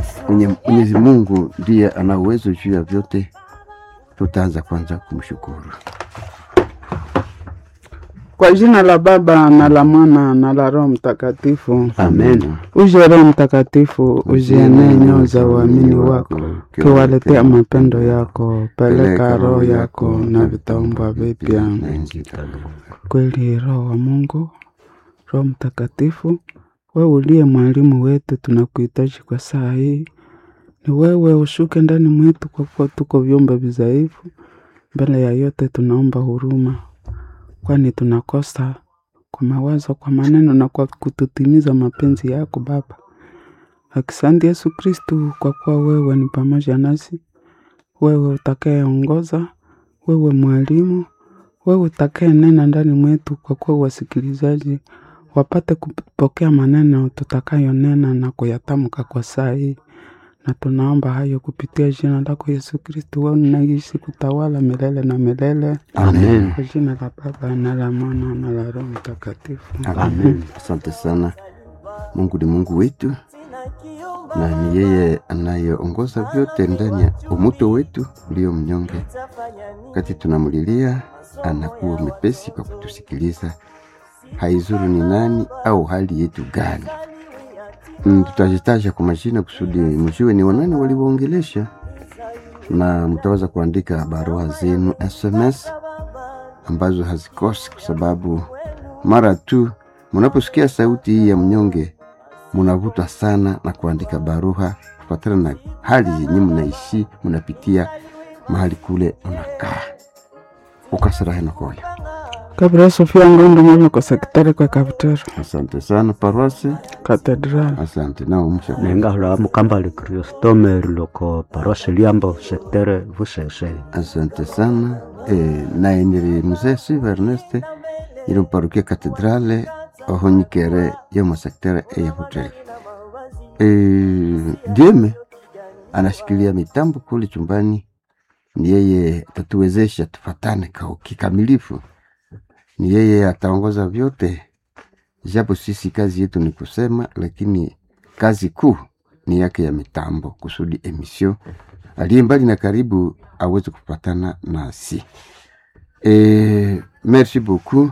Mwenye- Mwenyezi Mungu ndiye ana uwezo juu ya vyote. Tutaanza kwanza kumshukuru. Kwa jina la Baba na la Mwana na la Roho Mtakatifu. Amen. Uje Roho Mtakatifu, uzienee nyoyo za uamini wako, ukiwaletea mapendo yako. Peleka roho yako na vitaumbwa vipya. na nchi itadumu. Kweli Roho wa Mungu, Roho Mtakatifu, wewe uliye mwalimu wetu, tunakuhitaji kwa saa hii. Ni wewe ushuke ndani mwetu, kwa kuwa tuko vyombo vidhaifu. Mbele ya yote tunaomba huruma, kwani tunakosa kwa mawazo, kwa maneno na kwa kututimiza mapenzi yako Baba. Asante Yesu Kristu, kwa kuwa wewe ni pamoja nasi, wewe utakayeongoza, wewe mwalimu, wewe utakaye nena ndani mwetu, kwa kuwa wasikilizaji wapate kupokea maneno tutakayonena na kuyatamka kwa saa hii, na tunaomba hayo kupitia jina lako Yesu Kristu, wewe unaishi kutawala milele na milele, Amen. kwa jina la Baba na la Mwana na la Roho Mtakatifu. Amen. Asante sana. Mungu ni Mungu wetu na ni yeye anayeongoza vyote ndani ya umuto wetu ulio mnyonge. Wakati tunamlilia, anakuwa mepesi kwa kutusikiliza, haizuru ni nani au hali yetu gani. Mm, tutajitaja kwa majina kusudi mjue ni wanani walioongelesha, na mtaweza kuandika barua zenu SMS ambazo hazikosi, kwa sababu mara tu mnaposikia sauti hii ya mnyonge munavutwa sana na kuandika barua kufuatana na hali yenye mnaishi mnapitia mahali kule mnakaa ukasirahe nakoyo. Kabla Sofia Ngondo mwana kwa sekretari kwa kapitero Asante sana paroisi, katedral asante nao msha nengahula mukambali kriostome loko parose liambo sektere vusese Asante sana e, naye niri mzee Siva Erneste iri mparukia katedrale oho nyikere yo masektere eya Butrege. E, Dieme anashikilia mitambo kule chumbani, ni yeye atatuwezesha tufatane kwa kikamilifu, ni yeye ataongoza vyote, japo sisi kazi yetu ni kusema, lakini kazi kuu ni yake ya mitambo, kusudi emission aliye mbali na karibu aweze kupatana nasi. E, merci beaucoup.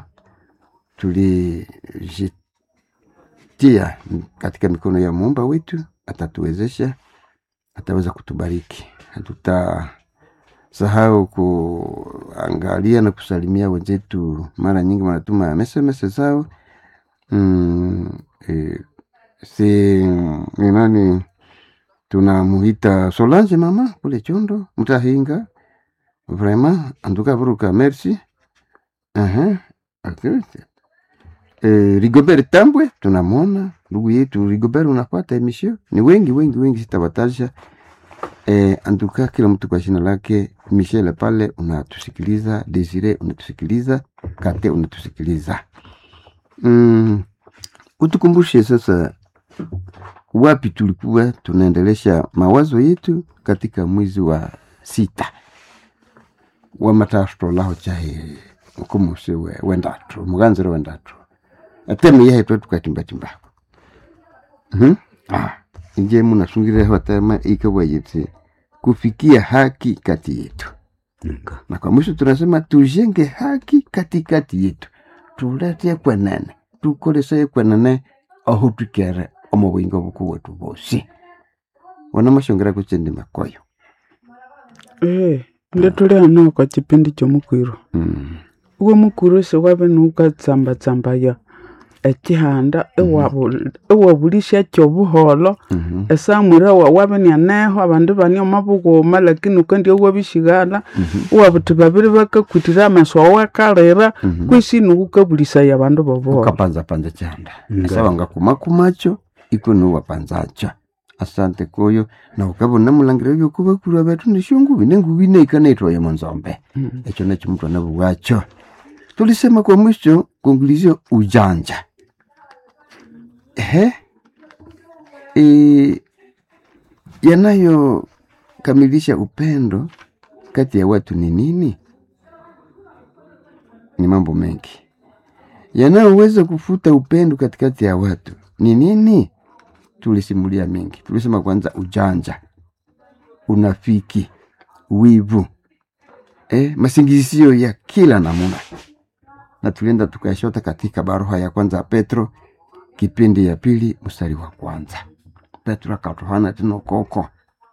Tulijitia katika mikono ya muumba wetu, atatuwezesha, ataweza kutubariki. Hatutasahau kuangalia na kusalimia wenzetu, mara nyingi wanatuma SMS zao mm, e, si ni nani tunamuita Solange mama kule Chondo mtahinga vraiment antuka vuruka merci uh-huh. okay. Eh, Rigobert Tambwe tunamwona ndugu yetu Rigobert, unapata emission ni wengi wengi wengi, sitawataja eh, antuka kila mtu kwa jina lake. Michel pale unatusikiliza, Desire unatusikiliza, Kate unatusikiliza. Mm, utukumbushe sasa wapi tulikuwa tunaendelesha mawazo yetu katika mwezi wa sita wa matastro laho chahe mukumuse we wendatro muganziro wendatro ateme yahe twe tukatimbatimba mhm ah inje munasungire watama ikawayetse kufikia haki kati yetu na kwa mwisho tunasema tujenge haki katikati yetu tulete kwenene tukolese kwenene aho tukere omu bwingo buku wetu bosi wana mashongera kuchende makoyo Eh, ndio tuli ano kwa chipindi chomukwiro mm. uwe mukuru si wabe nukatsambaya ekihanda ewabulisya kyobuholo mhm esamwire wa wabe nianeho abandu bani omabughuma lakini ukandya wabishighala uwabuthi babiri bakakwitira amaso awakalira Mhm. kwisi nukukabulisaya abandu bobuholo ukapanza panza chanda Nga. sawa ngakumakumacho iko nuwapanzacha asante koyo na ukabona mulangira byokubakurwa betu nishungubi nengubi neikanaitwayo monzombe Mhm. echo nacho mtu anabuwacho tulisema kwa mwisho conclusion ujanja ehe e, yanayokamilisha upendo kati ya watu ni nini ni mambo mengi yanayoweza kufuta upendo katikati ya watu ni nini tulisimulia mengi tulisema kwanza ujanja unafiki wivu eh, masingizio ya kila namuna na tulienda tukayashota katika barua ya kwanza ya petro kipindi ya pili mstari wa kwanza petro akatuhana tino koko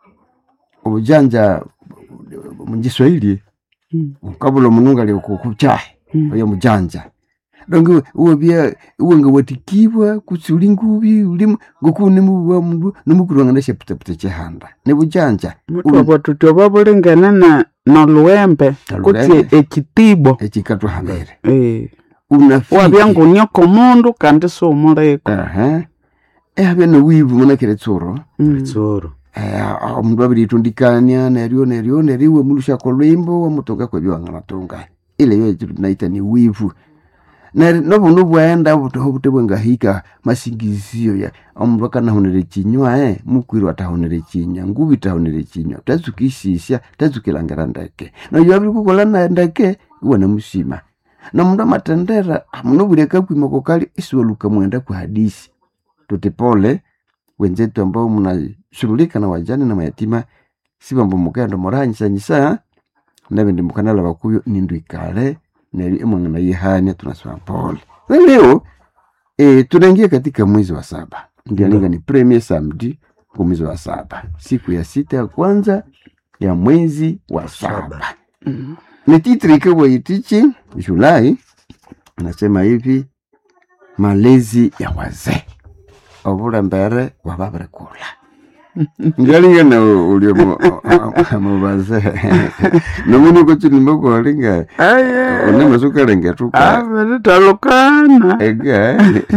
ujanja mujiswahili Mm. ukabula munungu aliokukuchahe Mm. oyo mujanja donge uwe bia uwe nga watikibwa kutsuli ngubi ulimu ngokune muwa mundu nomukurwanga nesheputepute chehanda ne bujanja mutu abo tutyo babulingene na noluwembe Noluwembe. kutsi ekitibo echikatwa hambere Eh, unafiki wabya ngunyoko mundu kandi siumuleko Aha. ehabya nowivu munakire tsuro Mm. tsoro Eh, omundu abiritundikania neryo neryo neryo iwe mulusha lwimbo wamutoka kwebyowanganatunga ile yo ekitu tunaita ni wivu Neri- nobuno bwaenda butoho bute bwengahika masingizio ya omundu akanahonere chinywa eh mukwirwa atahonere chinywa ngubi tahonere chinywa tazukisisya tazukilangira ndeke noyo abiri kukola na ndeke iwe namusima nomundu amatendera muno buleka kwima kokali isiwaluka mwenda kwa hadisi tuti pole wenzetu ambao mnashughulika na wajane na mayatima sibambo mukenda moranyisanyisa nabindi mukanala bakuyo nindu ikale neri emwangana yihania tunasema pole na leo e, tunaingia katika mwezi wa saba ndialinga ni premier samedi kwa mwezi wa saba siku ya sita ya kwanza ya mwezi wa saba Mm. ni titri ikabwa itichi julai anasema hivi malezi ya wazee obulembere bwababirikula ngalingana ulio mubazee nomunuko chilimba kwalinga Aye. unemasukalengetuka abiritalukana ege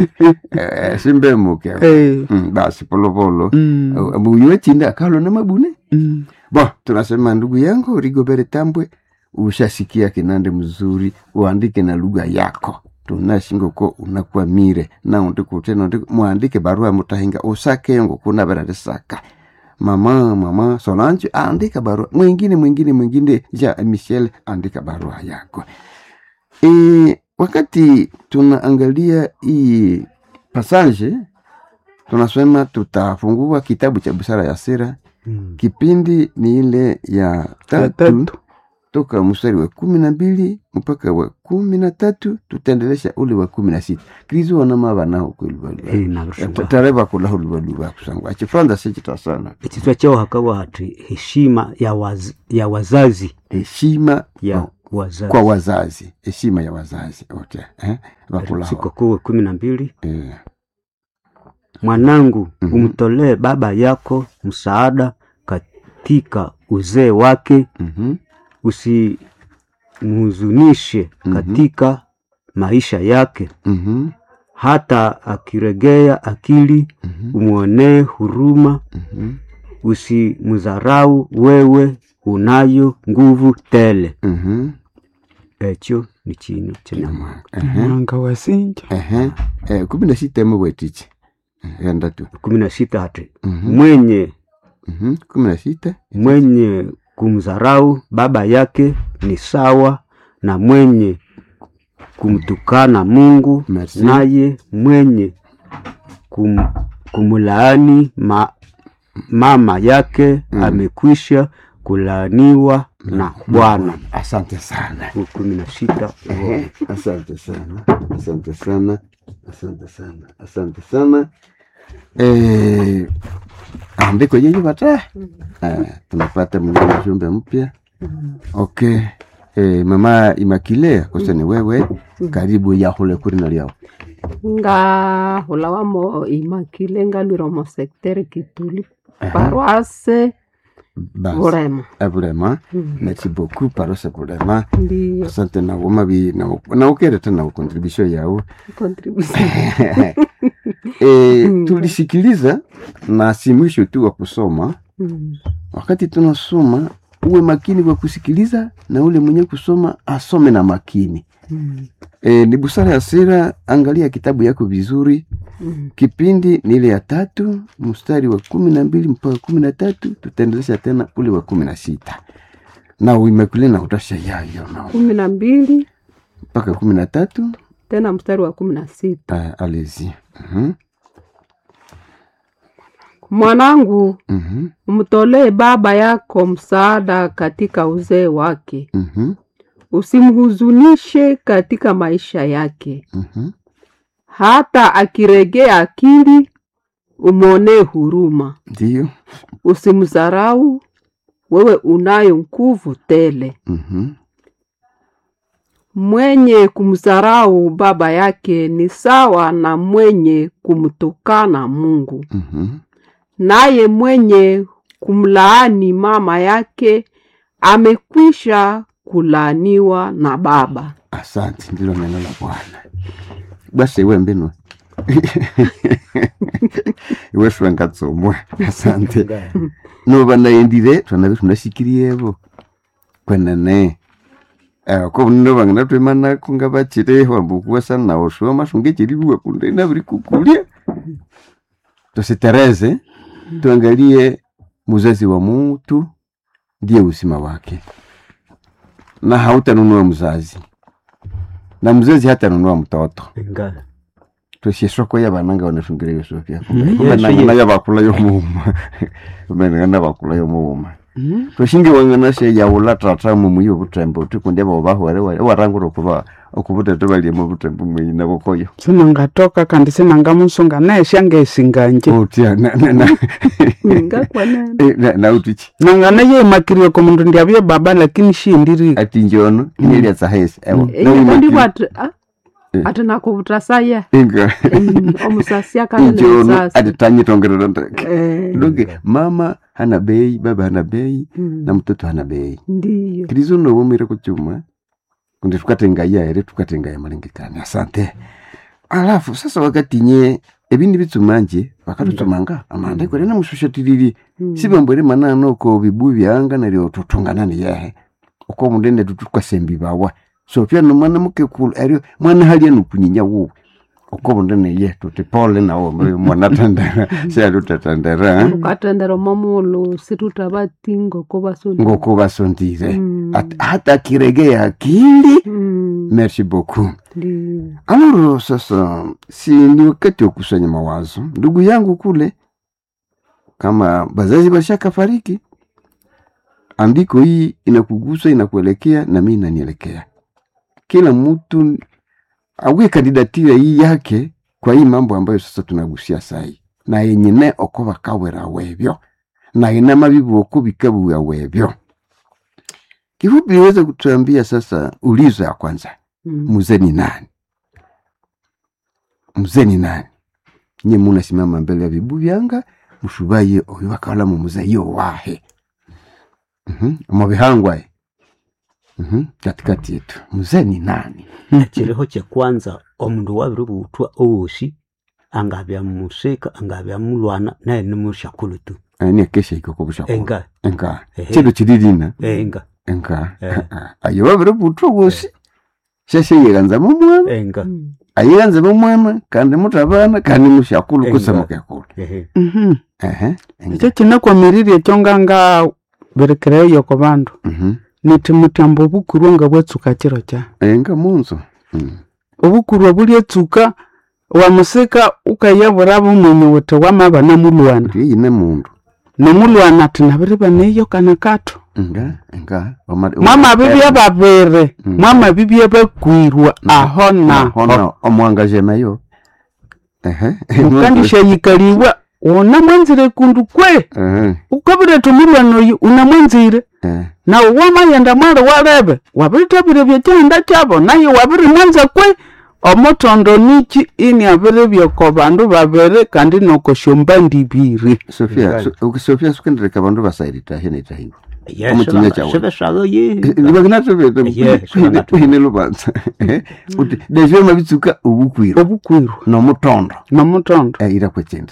simbemuke Eh. Mm, basi polopolo Mm. mbuyiwe chindi akalo na mabune Mm. bo tunasema ndugu yangu rigobere tambwe ushasikia kinande mzuri uandike na lugha yako tunashingoko unakwamire naundikutena mwandike barua mutahinga usakengo kuna berarisaka mama mama solange andika barua mwingine mwingine mwingine ja michel andika barua yako e, wakati tunaangalia hii passage tunasema tutafungua kitabu cha busara ya sira Mm. kipindi ni ile ya Ya tatu tatu. toka mstari wa kumi na mbili mpaka wa kumi na tatu tutaendelesha ule wa kumi na sita kristo wanama banaho Eh, kwelubaluba nabishubwa tare bakulaho lubaluba kusangwa chifranza sichita sana ekitwa kyao hakawa hati heshima ya, waz, ya wazazi heshima ya kwa- wazazi kwa wazazi heshima ya wazazi ote eh? bakulaho sikokuwe kumi na mbili eh. mwanangu Mhm. umtolee baba yako msaada katika uzee wake mhm, usimhuzunishe Mhm. katika maisha yake mhm, hata akiregea akili mhm, umwonee huruma mhm, usimdharau wewe unayo nguvu tele mhm. ekyo ni kinu kyanyamwanga Ehe, mwanga wasinja ehe. Eh, kumi na sita emu bwetichi enda tu kumi na sita hati Mhm, mwenye mhm, kumi na sita mwenye kumdharau baba yake ni sawa na mwenye kumtukana Mungu, Merci. naye mwenye kum, kumlaani ma, mama yake Mm. amekwisha kulaaniwa na Bwana. asante sana Huu kumi na sita Ehe, asante sana asante sana asante sana asante sana eh, andiko yenye bata eh, tunapata mwingine ujumbe mpya okay eh, mama imakile kose ni wewe karibu yahule kuri na lyao nga hula wamo imakile nga lwira mo secteur kituli paroisse basi burema eh, vraiment Mm. merci beaucoup parose vraiment ndiyo asante na womabi na ukere tena contribution yao contribution e, Mm. tulisikiliza na si mwisho tu wa kusoma Mm. wakati tunasoma uwe makini kwa kusikiliza na ule mwenye kusoma asome na makini Mm. e, ni busara ya sera angalia kitabu yako vizuri Mm. kipindi ni ile ya tatu mstari wa kumi na mbili mpaka kumi na tatu tutaendelesha tena ule wa kumi na sita na uimekule na utasha yayo na kumi na mbili mpaka kumi na tatu tena mstari wa kumi na sita uh, alezi Mhm. mwanangu Mhm, umtolee baba yako msaada katika uzee wake mhm, usimhuzunishe katika maisha yake mhm. hata akiregea akili umwonee huruma Ndiyo. usimdharau wewe unayo nguvu tele Mhm, mwenye kumdharau baba yake ni sawa na mwenye kumtukana mungu mhm. naye mwenye kumlaani mama yake amekwisha kulaaniwa na baba Asante, ndilo neno la Bwana. Basi iwe mbinu iwe swangatsomwa asante noba naendire twanabe tunashikirievo kwenene Eh, ko bunno bangana twemana kunga bachire wambukuwa sana nawo shoma shunge chiriwa kunde na buri kukulia tusitereze tuangalie muzazi wa mtu ndiye usima wake na hautanunua mzazi na mzazi hatanunua mtoto Nga. twesye soko yabananga banashungira yosofya Mhm. kumenangana yabakula yomuuma kumenangana bakula yomuuma Mhm. tweshingi wangana she yaula tata mumuyi obutembo tikundi abo bahwere warangura okuba okubutete baliemu obutembo mweyi nabokoyo sinangatoka kandi sinangamusunga nesha ngesinganje otya ngakwanene nautiki nangana yeimakirie komundu ndiabye baba lakini shindiri ati njono inyeliatsa hesi ewo ndibwa ati ah, ati nakuvutasaya inga omusasi injono ati akanene tanyitongerera ndeke ndoge mama hana bei baba hana bei na mtoto hana bei ndiyo kilizo nobomire kuchuma kundi tukatengaya ere tukatengaya malengekani asante alafu sasa wakati nye ebindi bitsumanje bakatutsumanga amanda kwere namushushatiriri Mm. sibambwere manano ko bibu byanga neryo tutungana niyehe uko mundende tutukwasembi bawa so pia no mwana mukekulu eryo mwana halya nukunyinya wuwe uko mundene ye tuti pole nawo mwana tandera syalu tatandera ukatendera momulu situtabatingo kobasoni ngoko basondire Mm. At- hata akiregea akili Mm, merci beaucoup ndiyo Alors sasa, si ni wakati wa kusanya mawazo. Ndugu yangu kule, kama bazazi bashaka fariki, andiko hii inakugusa, inakuelekea na mimi inanielekea. Kila mtu awe kandidatira hii yake kwa hii mambo ambayo sasa tunagusia sai na yenyine oko bakawera webyo na ina mabibu oko bikabuya webyo. Kifupi niweze kutuambia sasa, ulizo ya kwanza, Mm. mzee ni nani? mzee ni nani nye munasimama mbele ya vibu vyanga mushubaye oyo bakawala mu mzee yo wahe Mhm, mubihangwaye Mhm, katikati yetu mzee ni nani ekiriho kyekwanza omundu wabiri buthwa owosi angabya musika angabya mulwana naye nimushakulu tu Eh, ni kesha iko kubusha enga enka Ehe. chido chididina enga enka Eh. ayo babiri butwa bosi shashe yeganza mumwana enga Mm. ayeganza mumwana kandi mutabana kandi mushakulu Enga. kusamukekulu ehe Mhm. ehe enga. ekyo kinakwamirirye ekyo nganga berekereyo ku bandu Mhm. niti mutyamba obukurwa nga bwatsuka kiro kya enga munzo Mhm. obukurwa bulyatsuka wamusika ukayabura bumwenyi wuthi wamabana mulwana ndiye yine mundu nomulwana ati nabiri baneyo kana kato nga nga Wama- mwamabibya babiri Mm. mwamabibya bakwirwa aho naho naho omwangajemeyo ehe mukandishayikaliwa una mwanzire kundu kwe Ehe, ukabireta omulwana oyu unamwanzire eh, nawe wamayenda mwali walebe wabirithabire byekyanda kyabo naye wabirimwanza kwe omutondo niki ini abirebyeko bandu babiri kandi noko syombandi ibiri Sofia Ngali. so- uki- Sofia sukendereka bandu basairitahe netahiwa Yes, Omukinya kyawe. sibeshaga ye Yes, nibakinatobetekuhine lubanza Ehe, uti devyoma bitsuka obukwiro obukwirwa nomutondo nomutondo Eh, ira kwekindi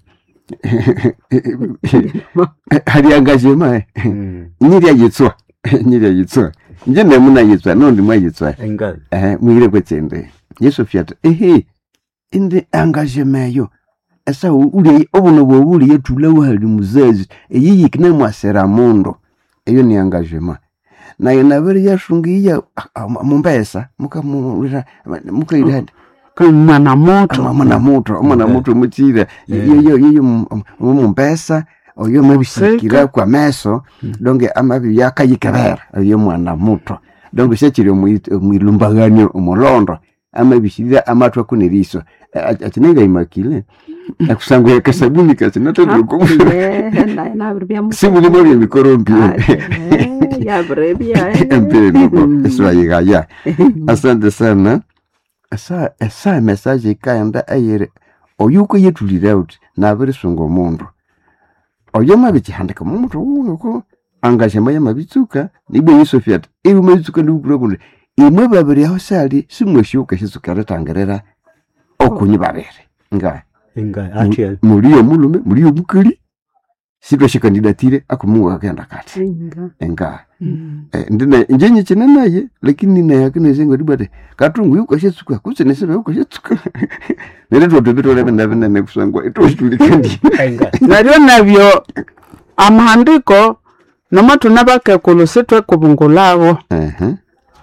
hali angajema Mm, nyiryayitswa nyiryayitswa nje nemunayitswa nondi mwayitswa enga ehe mwire kwetsende yesu fyata ehe indi angajemeyo esa uli obuno bwobuli yethula wahali muzazi eyiyikine mwasera mundu eyo ni angajema naye nabere yashungiya mumbesa mukamulira mukairani kama mwana moto omwana muto omwana Okay. muto mutsire Yeah. yoyo yoyo mumpesa oyo mabisikira Museka. kwa meso donge amabi yakayikebera oyo mwana muto donge syakiri omwilumbaganio omulondo amabisirira amatwa kuneriso akinenga imakile akusangwa kasabuni kasinatatuko sibulimo byemikorombi empireno eswayigaya asante sana esa esa message ikaenda eyiri oyo ukuyetulire uti nabirisunga omundu oyo mabikihandika mumutu wuko angashema yamabitsuka nibwe yisofia ati iwe mabitsuka ndikukura kundi imwe babiri aho sali simweshiuka shitsuka ritangirira okunyi babiri nga inga atya muliyo mulume muliyo mukali sitwashikandidatire akumuwa akenda kati enga Eh, ndina njenye chine naye lakini naye akinezenga dibate katungu yuko shetsuka kusene sebe yuko shetsuka nere twoto bitole benda benda ne kusangwa ito shitulikandi inga naryo nabyo amahandiko nomatuna bakekulu sitwekubungulabo eh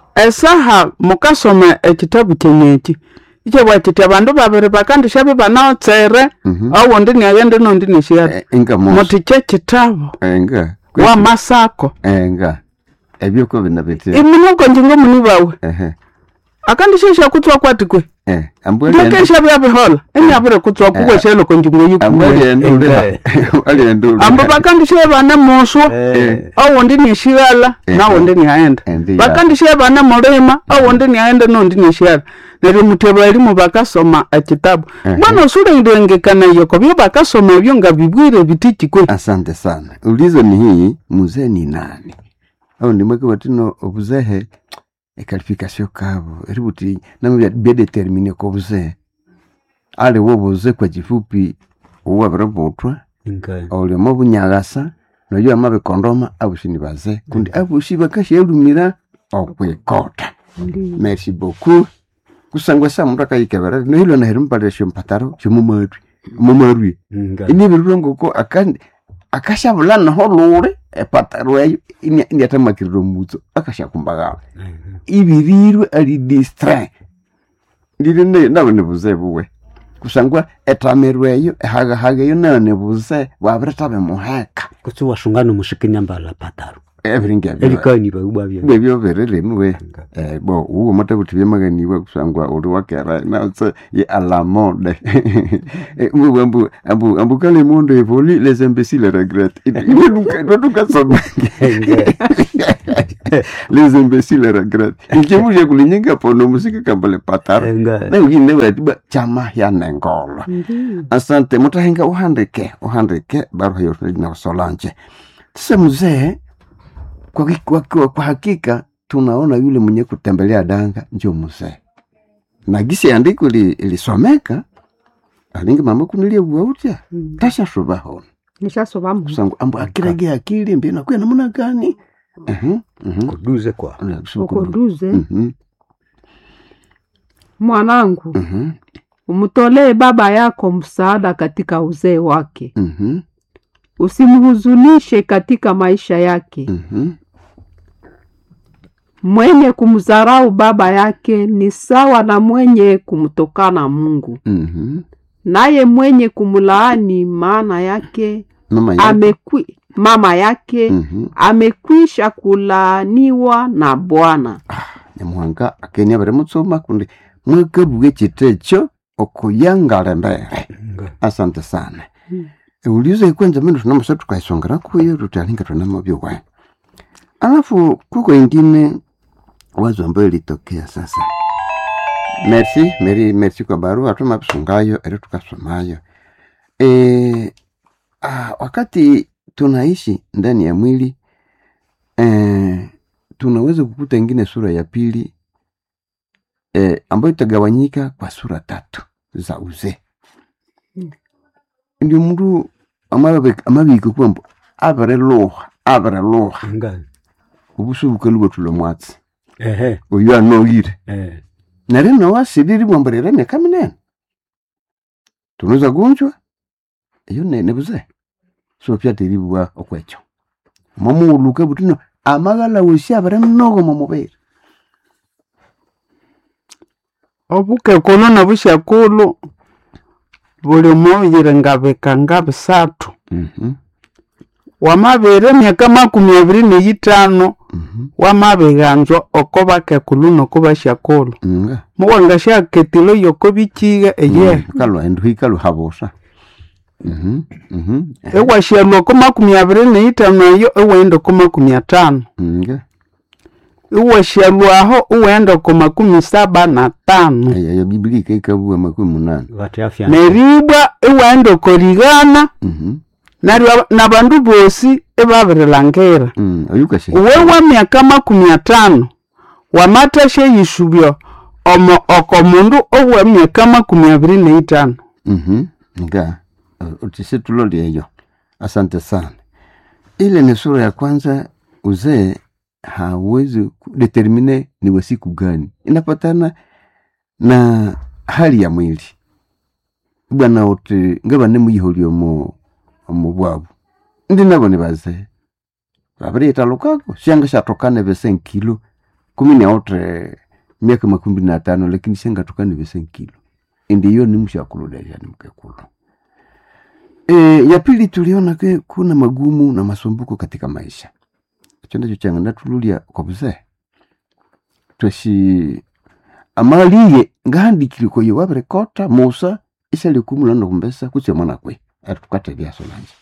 esaha mukasoma ekitabu kyenyeki ikyebwa kiti abandu babiri bakandisha bibanaotsere mhm owundi niaghende nondi nishiata enga mo muti kyekitabu enga wa masako enga ebyo ko bina bitte imunuko njingo muni bawe eh akandisha shakutswa kwatikwe eh ambwele ndekesha byabihola enyabire kutswa kuwe sheloko njingo yukuwe ambwele ndule ali ndule ambo bakandisha bana muswa eh owundi nishighala Eh. nawundi niaghenda Endi ya. bakandisha bana mulima owundi niaghenda nondi nishighala neryo muteba elimu bakasoma ekitabu Eh. bwana osulengekana yoko byo bakasoma ebyo nga bibwire bitikikwe asante sana ulizo ni hii mzee ni nani au ndimweke watino obuzehe ekalifikasio kabo eributi namwe byadetermine ko buzee ali wo buze kwa kifupi uwabire butwa inga oliomo bunyagasa noyo amabikondoma abushini baze kundi abushi bakashyelumira okwikota merci beaucoup kusangwa sa muntu akayikebera nohilo naherimpalira shompataro shomumarwi mumarwi inga inibirire ngoko akandi akashabula naho lule epataro eyo indiatamakirira omutso akashakumbagala ibirirwe ali distre ndiri ne- nawe nibuze buwe kusangwa etamirwe eyo ehagahaga eyo nayo nibuze bwabiritabe muheka kutsi washungana mushikini mbala pataro ebiringebyo ebikani baubwa bya bwebyo biririmiwe Inga. Eh, bo uwo matabuti byamaganiwe kusangwa uli wakera nautse ye alamode mbu ambu ambu ambu kale monde evoli les imbéciles regrettent itukasoma les imbéciles regrettent ikemulya kulinyenga pono musika kambale pataro inga nauyine watiba chama ya nengolo asante mutahenga uhandike uhandike barua yote na solanche sasa mzee kwa, ki- kwa, kwa, kwa hakika tunaona yule mwenye kutembelea danga njo mzee na gisi andiko li- ilisomeka alingi mama kunilia buautya tasha subahona nishasovamu kusangu ambu akirage akili mbi nakuya namuna gani Mhm, mhm. kuduze kwa ukoduze Mhm, mwanangu mhm, umtolee baba yako msaada katika uzee wake mhm, usimhuzunishe katika maisha yake mhm. mwenye kumdharau baba yake ni sawa na mwenye kumtokana mungu Mhm. naye mwenye kumlaani maana yake mama yake amekwi, mama yake Mhm. amekwisha kulaaniwa na bwana nyamuhanga akenia bari mutsoma kundi mwekabuge chitecho okuyangala mbere inga asante sana Mm. eulizo ikwenza mino tunamusa tukaisongera kuyo tutalinga tunamavyo we alafu kuko ingine wazo ambayo ilitokea sasa merci meri merci kwa barua tumabisungayo eri tukasomayo e, ah, wakati tunaishi ndani ya mwili eh, tunaweza kukuta ingine sura ya pili eh, ambayo itagawanyika kwa sura tatu za uzee Mm. ndio mndu amabika kwambo abireluha abireluha inga obusu bukaluba tula mwatsi ehe oyo anoyire eh nari nawasiriri bwambarira emyaka minene tunoza gunjwa iyo ne- nebuze so pyateribwa okwekyo mwamuuluka butino amagala wosi abire mnogo mumubiri obukekulu nobushakulu buli mubuyire ngabikanga bisathu Mhm, wamabere emyaka makumi abiri neyitano mhm, wamabiganzwa oko bakekulu noko bashakulu nga muwangasyaketilo yoko bikiga eye kalwa endu hikalu habosa Mhm, mhm, ewashalwa oko makumi abiri neyitano eyo ewaenda oko makumi atano nga iwashalwaho uwenda oko makumi saba na tano eyo biblia ikaikabua makumi munane vatafya neribwa iwaenda oko ligana Mhm, naryo nabandu bosi ibabirilangire mm, oyukashe uwe wa myaka makumi atano wamathasya yisubya omo oko mundu owa myaka makumi abiri neitano Mhm, nga uh, utisitulo eyo asante sana ile ni sura ya kwanza uzee hawezi kudetermine ni wa siku gani inapatana na hali ya mwili bwana uti ngabane muyiholya omu omu bwabu ndi nabo ni bazee babiriyithalukako syanga syathokana bese nkilo kumi neotre myaka makumi na tano lakini syangathokana bese nkilo ndiyo ni mshakuludesha ni mkekulu e, ya pili tuliona ke kuna magumu na masumbuko katika maisha icho ndicho changa natululia kwa buzee tweshi amaliye ngahandikire koyo wabirekota musa isalikumula nokumbesa kutse mwana kwe atukatelyaso nanje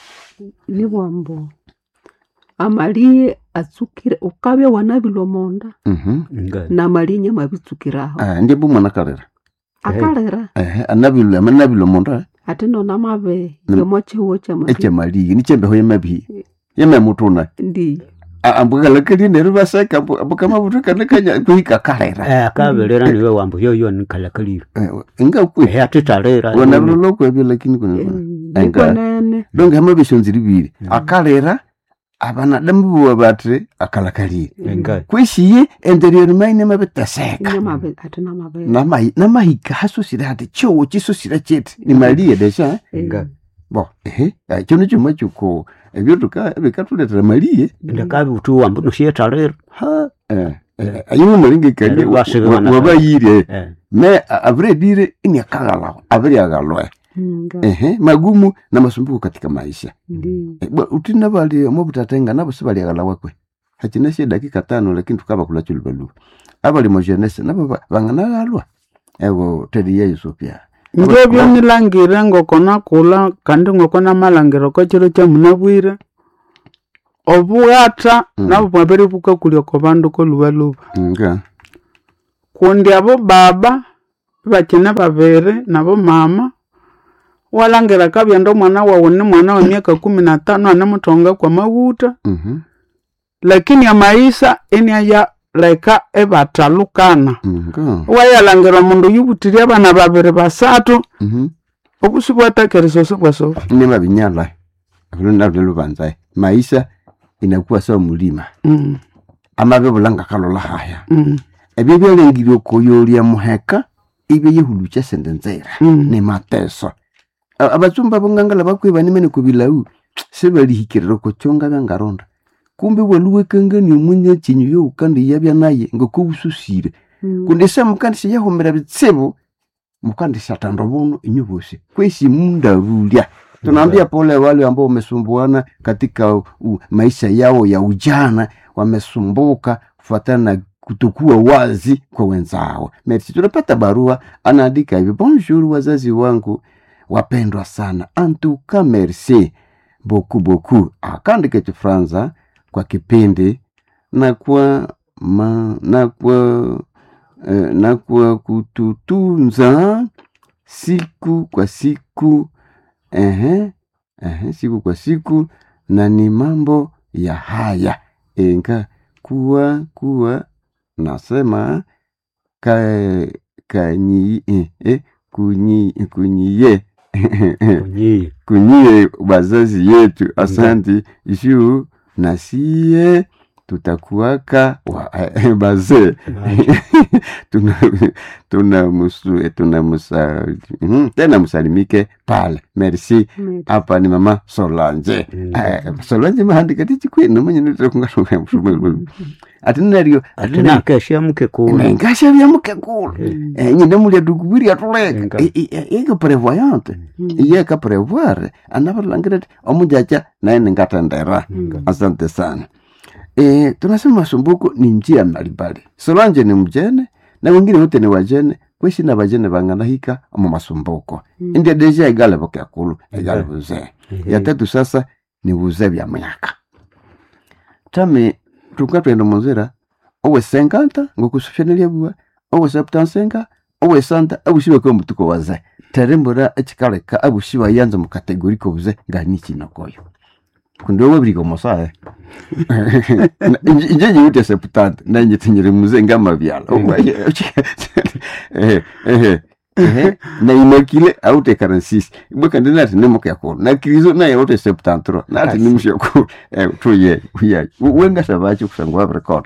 nibwambo amaliye atsukire ukabya wanabilwa monda Mhm. nga namaliye mabitsukiraho Ah, ndiye bumwana kalera akalera ehe anabilwe amanabilwe mundu ate nona mabe Mm. yomo chiwo chamaliye echemaliye nichembeho yemabihi yememutuna ndi ambukalakalie neru baseka ambukamabutu kanakanya kuhika kalera akabelera niwe wambu yoyo nikalakalire ingakwe ehe atitalera wanalolokwebyo lakini kuna Enga. ikwenene donge hama bishonziri bibiri Mm. akalera abanadamu buwa batre akalakalire enga kweshiye enderiori maine mabiteseka nyamabe ate namabe Namai- namahika hasusire hati chowo chisusire chete nimaliye desha enga bo ehe eh, chono chuma chuko ebyo tuka bikatuletera maliye ndakabi utu wambu nosietalera ha eh eh, ayimo malinge kanye Neri wasibe wana- wabayire Eh, me a- abiredire ini akagalaho abiri agalwe nga ehe magumu na masumbuko katika maisha ndi Eh, bwa- utina bali omobutatenga nabo sibaliagala kwe hachina sie dakika tano lakini tukaba kula chulubaluba abali mojenese nabo ba- banganagalwa ewo tedi yesu pia ngebyo nilangire ngoko nakula kandi ngoko namalangire ko chiro kyamunabwire obughatha Mm. nabo bwabere bukakulya oko bandu kolubaluba nga kundi abo baba bakine babiri nabo mama walangira kabyenda omwana wawu ni mwana wa myaka kumi na tano anemuthonga kwa mabuta mhm, lakini amaisha eniaya leka ebathalukana nga wayalangira omundu yubutire abana babiri basathu mhm. obusi bwatakeriso sibwasofi nima binyala vilo navyo lubanzae maisha inakuwa sawa mulima Mm, amabe bulanga kalola haya mm, ebyo byalengire okoyolya muheka ibyo yehulukya sende nzera mm. ni mateso A- abatsumba bongangala bakwiba nimene kubilau sibalihikirira kochonga byangaronda kumbe waluwekangani omunya chinyu youkandi yabya naye ngokubususire kundi se mukandisha yahumira bitsibu mukandisha tando buno inyu bosi kwesi mundavulya tunaambia pole wale ambao wamesumbuana katika u, maisha yao ya ujana wamesumbuka kufuatana na kutokuwa wazi kwa wenzao merci tunapata barua anaandika hivi bonjour wazazi wangu wapendwa sana antuka merci beaucoup beaucoup akaandika kifranza kwa kipindi na kwa ma, na kwa eh, na kwa kututunza siku kwa siku ehe, ehe, siku kwa siku na ni mambo ya haya enga kuwa kuwa nasema ka kanyi eh, eh, kunyi kunyiye kunyiye kunyie wazazi yetu asanti juu na siye tutakuwaka wa- bazee tuna tuna musu tuna musa mhm, tena msalimike pale merci Merci. hapa ni mama solange Mm. Eh, solange mahandika tichikwenu mwenye nitokungatunga ati nario ati nario atinakesha mke kulu nengasha byamuke kulu Mm. nyine mulya dukubiri atuleka Enga. iko prevoyante iyeka prevoir anavalangire ati omujaja naye ningatendera Mm. asante sana e, tunasema masumbuko ni njia mbalimbali solanje ni mjene na wengine wote ni wajene kweshi na vajene vanganahika mu masumbuko Mm. india deja igale vokyakulu igale Ehe. vuzee Ehe. ya tatu sasa ni vuzee vya myaka tami tuka twenda munzira owe senkanta ngokusufyanelia bua owe septansenga owe santa abusiwe ko mutuko waze terembura ekikaleka abusiwa yanza mu kategori ko buze ngani kinokoyo kundi wowe biri komosae inje nyite septante nanje tinyere muze ngama byala eh eh eh na imakile aute karansisi ibweka ndina ati nemoka yakulu na kirizo naye aute septantro na ati Asi. nimusha ku eh tuye uya wenga sabachi kusangwa record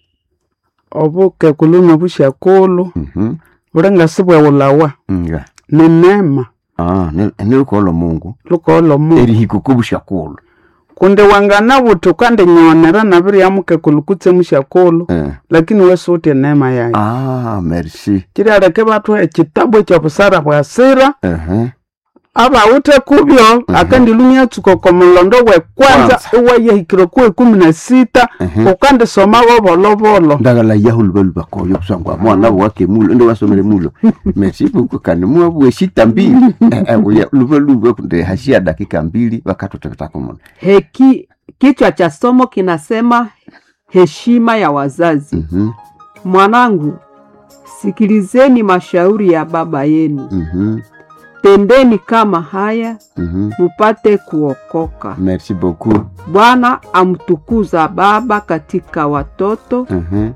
obuke kuluna bushakulu mhm bulengasi bweulawa nga ni nema ah nilukolo mungu lukoolo mu erihiko kubushakulu kundi wangana buti ukandinyonera nabiryamuke kulu kutse mushakulu eh lakini wesuutye nema yayi ah merci kiryaleke bathu ekitabu ekyobusara bwa sira eh abawuthe kubyo akandilunya tsuko komulondo wekwanza iwayahikire ku ekumi na sita Mhm. ukandisoma bobolobolo ndagala yaho lubaluba koyo kusangwa mwana wake mulo ndo wasomere mulo merci beaucoup kandi mwa bweshita mbili Eh, eh, uya lubaluba kunde hashia dakika mbili wakatutepetako muno Heki, kichwa cha somo kinasema heshima ya wazazi. mhm Mwanangu, sikilizeni mashauri ya baba yenu, mhm tendeni kama haya mhm mupate kuokoka. merci beaucoup Bwana amtukuza baba katika watoto, mhm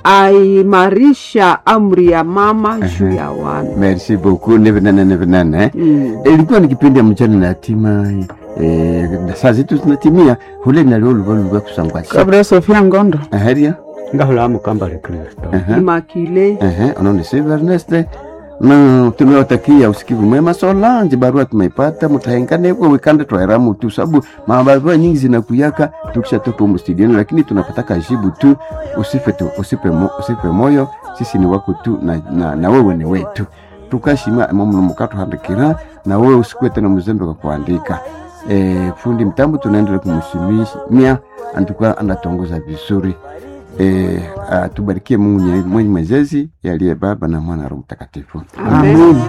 aimarisha amri ya mama juu ya wana. merci beaucoup nevenene nevenene Mm. ilikuwa ni kipindi ya mchana na hatima eh, na saa zetu zinatimia hule nalio lubaluba kusangwa shi kabira sofia ngondo aheria ngahula mukambale kristo Aha. Immaculée Ehe, unaona Silva Ernest na tunawatakia usikivu mwema Solange, barua tumeipata, mutahengane kwa wikanda twaera mutu sababu mabarua nyingi zinakuyaka tukishatoka humu studioni, lakini tunapataka jibu tu, usife tu, usipe, mo, usipe moyo, sisi ni wako tu na, na, na wewe ni wetu tukashima momuno mukato handikira na wewe usikuwe tena mzembe kwa kuandika. E, fundi mtambo tunaendelea kumsimamia, antukuwa anatongoza vizuri e, atubarikie Mungu mwenye mwenyezi aliye Baba na Mwana na Roho Mtakatifu. Amen. Amen.